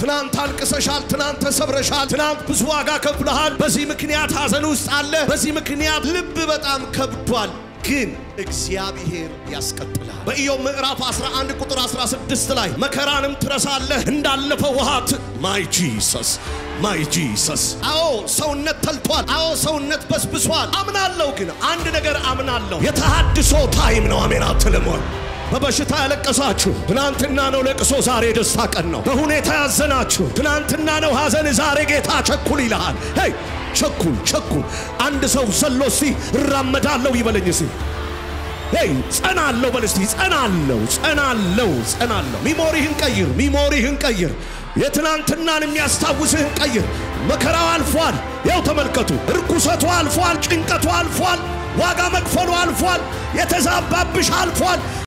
ትናንት አልቅሰሻል፣ ትናንት ተሰብረሻል፣ ትናንት ብዙ ዋጋ ከፍለሃል። በዚህ ምክንያት ሐዘን ውስጥ አለ። በዚህ ምክንያት ልብ በጣም ከብዷል። ግን እግዚአብሔር ያስቀጥላል። በኢዮብ ምዕራፍ 11 ቁጥር 16 ላይ መከራንም ትረሳለህ እንዳለፈው ውሃ ማይ ጂሰስ ማይ ጂሰስ። አዎ ሰውነት ተልቷል። አዎ ሰውነት በስብሷል። አምናለሁ፣ ግን አንድ ነገር አምናለሁ፣ የተሃድሶ ታይም ነው። አሜን አትልም ወይ? በበሽታ ያለቀሳችሁ ትናንትና ነው ለቅሶ፣ ዛሬ ደስታ ቀን ነው። በሁኔታ ያዘናችሁ ትናንትና ነው ሐዘን፣ ዛሬ ጌታ ቸኩል ይልሃል። ሄይ ቸኩል ቸኩል። አንድ ሰው ዘሎ እስቲ እራመዳለሁ ይበለኝ እስቲ ሄይ ጸናለሁ በል እስቲ ጸናለሁ ጸናለሁ ጸናለሁ። ሚሞሪህን ቀይር፣ ሚሞሪህን ቀይር። የትናንትናን የሚያስታውስህን ቀይር። መከራው አልፏል። ያው ተመልከቱ፣ እርኩሰቱ አልፏል፣ ጭንቀቱ አልፏል፣ ዋጋ መክፈሉ አልፏል፣ የተዛባብሽ አልፏል።